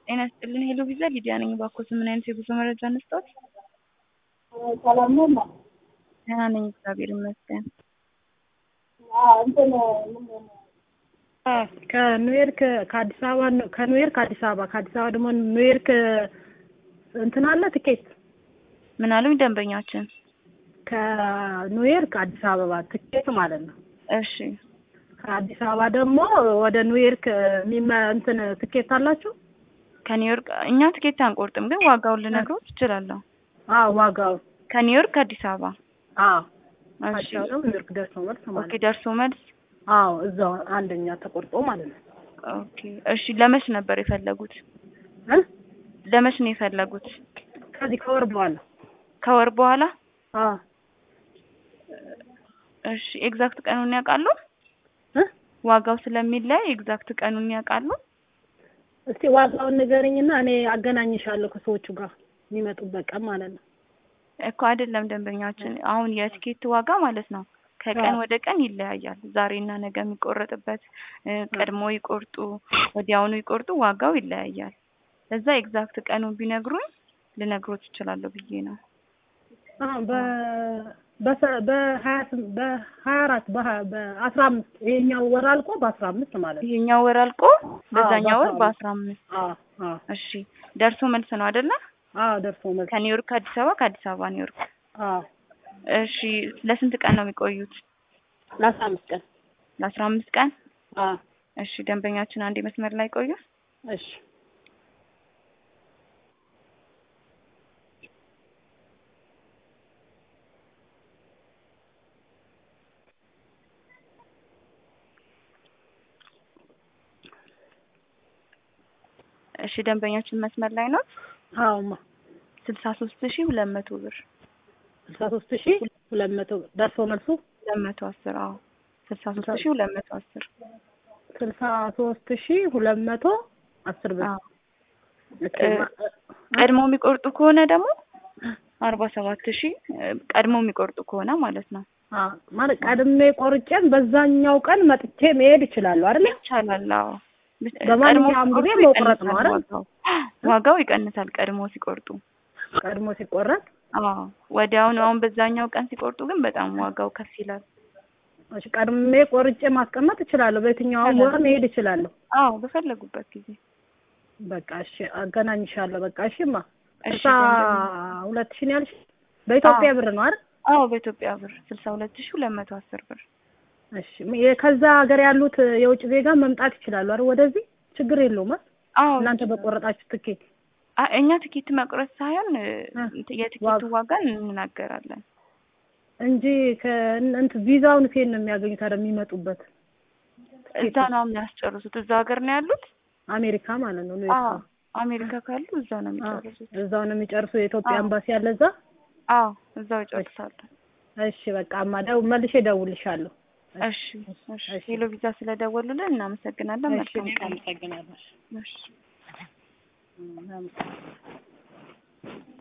ጤና ይስጥልን ሄሎ ቪዛ ሊዲያ ነኝ። እባክዎት ምን አይነት የጉዞ መረጃ እንስጥዎት? ሰላም ነው። ደህና ነኝ እግዚአብሔር ይመስገን። እንትን ከኒውዮርክ ከአዲስ አበባ ነው ከኒውዮርክ አዲስ አበባ ከአዲስ አበባ ደግሞ ኒውዮርክ እንትን አለ ትኬት ምን አሉኝ ደንበኛችን? ከኒውዮርክ አዲስ አበባ ትኬት ማለት ነው። እሺ ከአዲስ አበባ ደግሞ ወደ ኒውዮርክ የሚመ እንትን ትኬት አላችሁ? ከኒውዮርክ እኛ ትኬት አንቆርጥም፣ ግን ዋጋውን ልነግሮት እችላለሁ። አዎ ዋጋው ከኒውዮርክ አዲስ አበባ አዎ እሺ አዲስ አበባ ኒውዮርክ ደርሶ መልስ ማለት ኦኬ ነው። ደርሶ መልስ አዎ እዛው አንደኛ ተቆርጦ ማለት ነው። ኦኬ እሺ ለመች ነበር የፈለጉት? እ ለመች ነው የፈለጉት? ከዚህ ከወር በኋላ ከወር በኋላ አዎ እሺ ኤግዛክት ቀኑን ያውቃሉ? እ ዋጋው ስለሚለያይ ኤግዛክት ቀኑን ያውቃሉ? እስቲ ዋጋውን ንገረኝና እኔ አገናኝሻለሁ ከሰዎቹ ጋር የሚመጡበት ቀን ማለት ነው። እኮ አይደለም ደንበኛችን፣ አሁን የትኬት ዋጋ ማለት ነው ከቀን አዎ። ወደ ቀን ይለያያል። ዛሬና ነገ የሚቆረጥበት እ፣ ቀድሞ ይቆርጡ ወዲያውኑ ይቆርጡ ዋጋው ይለያያል። ለዛ ኤግዛክት ቀኑን ቢነግሩኝ ልነግሮት እችላለሁ ብዬ ነው። አዎ በ በሰ- በሀያ ስም- በሀያ አራት በሀያ- በአስራ አምስት ይሄኛው ወር አልቆ በአስራ አምስት ማለት ነው። ይሄኛው ወር አልቆ በዛኛው ወር በአስራ በአስራ አምስት አዎ አዎ እሺ ደርሶ መልስ ነው አይደለ? አዎ ደርሶ መልስ ከኒውዮርክ አዲስ አበባ ከአዲስ አበባ ኒውዮርክ። አዎ እሺ ለስንት ቀን ነው የሚቆዩት? ለአስራ አምስት ቀን ለአስራ አምስት ቀን። አዎ እሺ ደንበኛችን አንድ መስመር ላይ ቆዩ። እሺ እሺ ደንበኛችን መስመር ላይ ነው። አዎማ ስልሳ ሶስት ሺህ ሁለት መቶ ብር ስልሳ ሶስት ሺህ ሁለት መቶ ደርሶ መልሱ ሁለት መቶ አስር አዎ ስልሳ ሶስት ሺህ ሁለት መቶ አስር ስልሳ ሶስት ሺህ ሁለት መቶ አስር ብር አዎ ኦኬ፣ እ- ማ- ቀድሞ የሚቆርጡ ከሆነ ደግሞ አርባ ሰባት ሺህ ቀድሞ የሚቆርጡ ከሆነ ማለት ነው አዎ ማለት ቀድሜ ቆርጬም በዛኛው ቀን መጥቼ መሄድ እችላለሁ አይደል? ይቻላል። አዎ በማንኛውም ቀድሞ ጊዜ ሲቆርጡ መቁረጥ ነው ይቀንሳል አይደል? ዋጋው ዋጋው ይቀንሳል ቀድሞ ሲቆርጡ። ቀድሞ ሲቆረጥ አዎ ወዲያውኑ አሁን በዛኛው ቀን ሲቆርጡ ግን በጣም ዋጋው ከፍ ይላል። እሺ፣ ቀድሜ ቆርጬ ማስቀመጥ እችላለሁ። በየትኛውም ወር መሄድ እችላለሁ። አዎ በፈለጉበት ጊዜ በቃ እሺ፣ አገናኝሻለሁ። በቃ እሺማ እሺ ስልሳ ሁለት ሺህ ነው ያልሽ? በኢትዮጵያ ብር ነው አይደል? አዎ በኢትዮጵያ ብር ስልሳ ሁለት ሺህ ሁለት መቶ አስር ብር እሺ፣ የ- ከዛ ሀገር ያሉት የውጭ ዜጋ መምጣት ይችላሉ አይደል? ወደዚህ ችግር የለውም አይደል? አዎ እናንተ በቆረጣችሁ ትኬት አ- እኛ ትኬት መቁረጥ ሳይሆን እ፣ እ፣ የትኬቱ ዋጋ- ዋጋ እንናገራለን። እንጂ ከእንት ቪዛውን ሴት ነው የሚያገኙት አይደል? የሚመጡበት እዛ ነው የሚያስጨርሱት። እዛ ሀገር ነው ያሉት። አሜሪካ ማለት ነው። አዎ ኒውዮርክ አሜሪካ ካሉ እዛ ነው የሚጨርሱት። እዛው ነው የሚጨርሱ። የኢትዮጵያ አዎ። ኤምባሲ አለ እዛ። አዎ እዛው ይጨርሳሉ። እሺ በቃ እማ ደው መልሼ እደውልልሻለሁ። እሺ እሺ እሺ። ሄሎ ቪዛ ስለደወሉልን እናመሰግናለን። እሺ መልካም እኔም ቀን። አመሰግናለሁ። እሺ እም፣ አመሰግናለሁ።